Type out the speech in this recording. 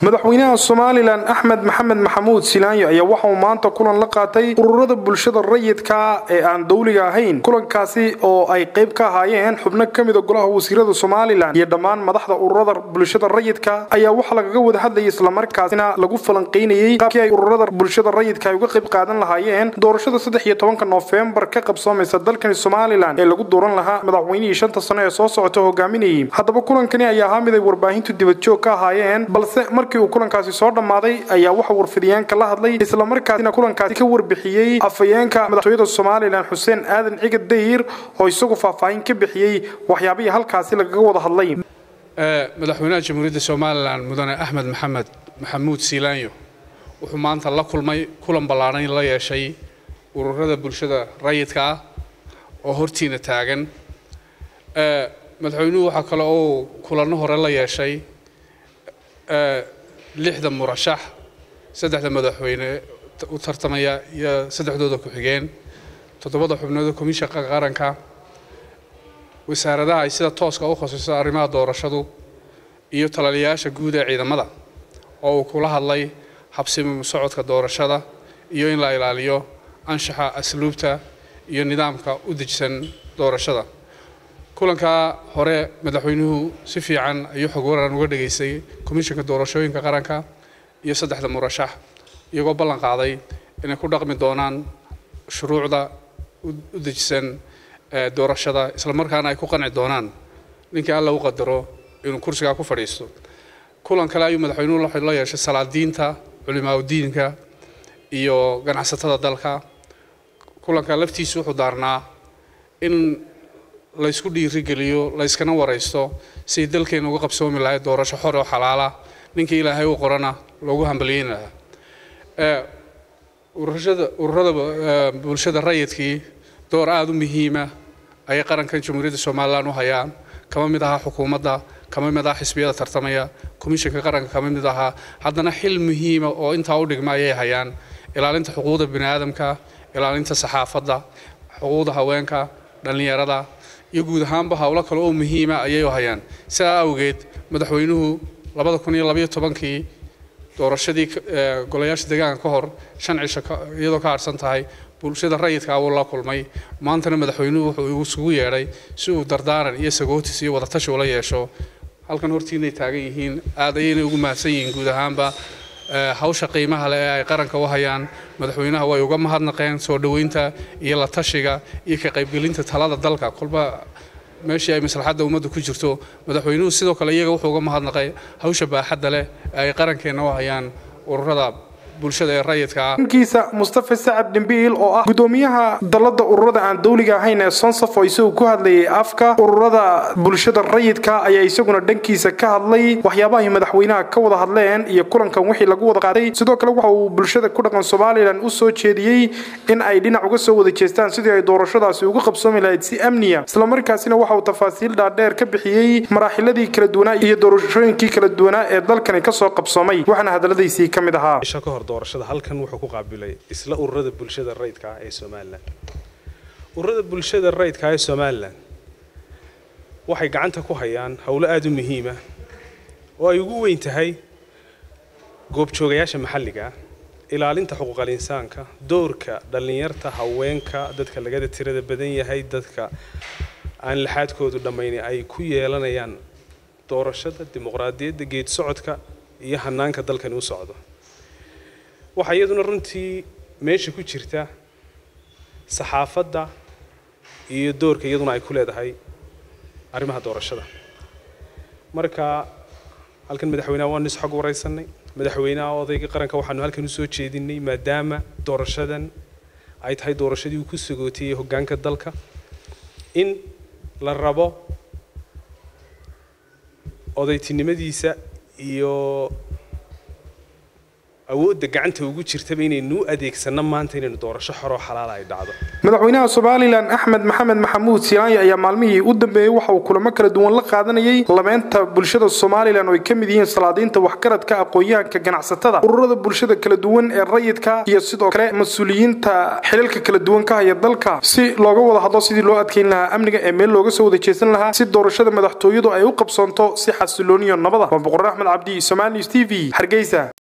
madaxweynaha somalilan axmed maxamed maxamuud silaanyo ayaa waxa uu maanta kulan la qaatay ururada bulshada rayidka ee aan dowliga ahayn kulankaasi oo ay qayb ka ahaayeen xubno ka mida golaha wasiirada somalilan iyo dhammaan madaxda ururada bulshada rayidka ayaa waxaa lagaga wada hadlayay islamarkaasina lagu falanqaynayey qaabkii ay ururada bulshada rayidka ay uga qayb qaadan lahaayeen doorashada saddex iyo tobanka noofembar ka qabsoomaysa dalkani somalilan ee lagu dooran lahaa madaxweynihii shanta sano ee soo socota hogaaminayay haddaba kulankani ayaa ahaa mid ay warbaahintu dibadjoog ka ahaayeen balse markii uu kulankaasi soo dhammaaday ayaa waxa warfidiyeenka la hadlay islamarkaasina kulankaasi ka warbixiyey afhayeenka madaxtooyada somalilan xuseen aadan cigad dayir oo isagu faahfaahin ka bixiyey waxyaabihii halkaasi lagaga wada hadlay madaxweynaha jamhuuriyadda somalilan mudane axmed maxamed maxamuud siilaanyo wuxuu maanta la kulmay kulan ballaadhan la yeeshay ururada bulshada rayidka ah oo hortiina taagan madaxweynuhu waxaa kale oo kulanno hore la yeeshay lixda murashax saddexda madaxweyne u tartamaya iyo saddexdooda ku-xigeen toddobada xubnooda komishanka qaranka wasaaradaha ay sida tooska u khosayso arrimaha doorashadu iyo talaliyayaasha guud ee ciidamada oo uu kula hadlay habsimi socodka doorashada iyo in la ilaaliyo anshaxa asluubta iyo nidaamka u dejisan doorashada kulankaa hore madaxweynuhu si fiican ayuu xog waran uga dhageystay komishanka doorashooyinka qaranka iyo saddexda murashax iyagoo ballan qaaday inay ku dhaqmi doonaan shuruucda u dejisan doorashada islamarkaana ay ku qanci doonaan ninkii alla u qadaro inuu kursigaa ku fadhiisto kulan kale ayuu madaxweynuhu la yeeshay salaadiinta culimaauddiinka iyo ganacsatada dalka kulanka laftiisu wuxuu daarnaa in laysku dhiirigeliyo layskana waraysto siday dalkeena uga qabsoomi lahay doorasho xor oo xalaala ninkii ilaahay u qorana loogu hambalyeyn lahaa ururada ururada bulshada rayidkii door aada u muhiima ayay qarankan jamhuuriyadda somalilan u hayaan kama mid ahaa xukuumadda kama mid ahaa xisbiyada tartamaya komishanka qaranka kama mid ahaa haddana xil muhiima oo intaa u dhigma ayay hayaan ilaalinta xuquuqda bini aadamka ilaalinta saxaafadda xuquuqda haweenka dhallinyarada iyo guud ahaanba howlo kale oo muhiima ayay u hayaan sidaa awgeed madaxweynuhu labada kun iyo labaiyo tobankii doorashadii golayaasha deegaanka ka hor shan cisho iyadoo ka harsan tahay bulshada rayidka wuu la kulmay maantana madaxweynuhu wuxuu isugu yeedhay si uu dardaaran iyo sagootis iyo wadatashi ula yeesho halkan hortiinay taagan yihiin aad ayaynay ugu mahadsan yihiin guud ahaanba hawsha qiimaha leh ee ay qaranka u hayaan madaxweynaha way uga mahadnaqeen soo dhoweynta iyo la tashiga iyo ka qaybgelinta talada dalka kolba meeshii ay maslaxadda ummadda ku jirto madaxweynuhu sidoo kale iyaga wuxuu uga mahadnaqay hawsha baaxadda leh ee ay qarankeenna u hayaan ururada bulshada ee rayidka ah dhankiisa mustafa sacad dhimbiil oo ah gudoomiyaha dalada ururada aan dowliga ahayn ee sonsaf oo isagu ku hadlayay afka ururada bulshada rayidka ayaa isaguna dhankiisa ka hadlay waxyaabahay madaxweynaha ka wada hadleen iyo kulankan wixii lagu wada qaaday sidoo kale waxa uu bulshada ku dhaqan somalilan u soo jeediyey in ay dhinac uga soo wada jeestaan sidii ay doorashadaasi uga qabsoomi lahayd si amniya islamarkaasina waxa uu tafaasiil dhaadheer ka bixiyey maraaxiladii kala duwanaa iyo doorashooyinkii kala duwanaa ee dalkani kasoo qabsoomay waxaana hadaladiisii ka mid ahaa doorashada halkan wuxuu ku qaabilay isla ururada bulshada rayidka ah ee somalilan ururada bulshada rayidka ah ee somalilan waxay gacanta ku hayaan howlo aada u muhiima oo ay ugu weyn tahay goobjoogayaasha maxalliga ah ilaalinta xuquuqal insaanka doorka dhallinyarta haweenka dadka lagada tirada badan yahay dadka aan laxaadkoodu dhammayni ay ku yeelanayaan doorashada dimuqraadiyadda geed socodka iyo hanaanka dalkani u socdo waxaa iyaduna runtii meesha ku jirta saxaafadda iyo doorka iyaduna ay ku leedahay arrimaha doorashada marka halkan madaxweynaha waanu is xog waraysanay madaxweynaha odayga qaranka waxaanu halkan usoo jeedinay maadaama doorashadan ay tahay doorashadii uu ku sagootiyey hoggaanka dalka in la rabo odaytinimadiisa iyo awoodda gacanta ugu jirtaba inaynu u adeegsanno maanta inaynu doorasho xoroo xalaala ay dhacdo madaxweynaha somalilan axmed maxamed maxamuud silaanya ayaa maalmihii u dambeeyey waxa uu kulamo kala duwan la qaadanayay labeynta bulshada somalilan oo ay ka mid yihiin salaadiinta waxgaradka aqoon-yahanka ganacsatada ururada bulshada kala duwan ee rayidka iyo sidoo kale mas-uuliyiinta xilalka kala duwan ka haya dalka si looga wada hadlo sidii loo adkeyn lahaa amniga ee meel looga soo wada jeesan lahaa si doorashada madaxtooyadu ay u qabsoonto si xasilooniyo nabada waa boqor axmed cabdi somaali news t v hargeysa